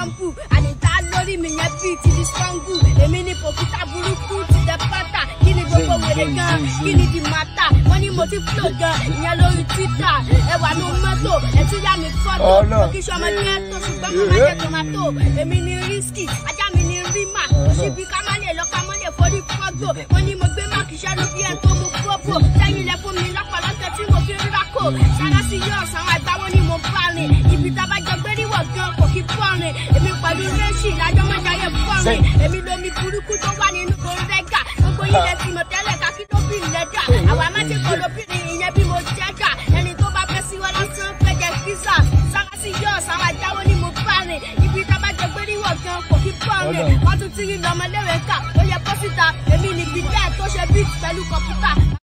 pọ́ǹpù àdìta lórí mi yẹn bíi ti di sọ́ngù èmi ní kòkúta burúkú ti tẹ pátá kí ni gbogbo wèrè gan kí ni di mata wọ́n ní mo ti fúlò gan ìyẹn lórí twitter ẹwà ní mọ́tò ẹtú yá mi fọ́tò kí sọmọ jẹ́ tó ṣùgbọ́n mo máa jẹ́ tomato èmi ní risky ajá mi ní rima òṣìbí ká má lè lọ ká má lè forí fọ́gbò wọ́n ní mo gbé máàkì ṣẹ́nu bí ẹ̀ tó mu fọ́bò sẹ́yìn lẹ fún mi lọ́pọ̀lọpọ̀ tí mo fi rírà kò sára sí yóò san àgbà wọn ni mo bá rìn ibi tá a bá jọ gbé níwọ̀ gan kò kí fọ́rin èmi pẹ̀lú rẹ́ṣì lájọ́ máa jayé fọ́rin èmi lomi burúkú tó wà nínú kòrẹ́gà gbogbo yìí lẹ ti mọ̀ tẹ́lẹ̀ ká kí ló bí lẹ́dà àwa má ti kọ́ lóbìnrin ìyẹn bí mo jẹ́gà ẹni tó bá fẹ́ sí wọn lásán fẹ́ jẹ pizza sára sí yóò san àjáwọ́ ni mo bá rìn ibi tá a bá jọ gbé níwọ̀ gan kò kí fọ́rin wọ́n tún ti rí lọ́mọléwé kà ó yẹ kó síta èmi nìbí bẹ́ẹ̀ tó ṣe bí pẹ̀lú kọ̀ǹpútà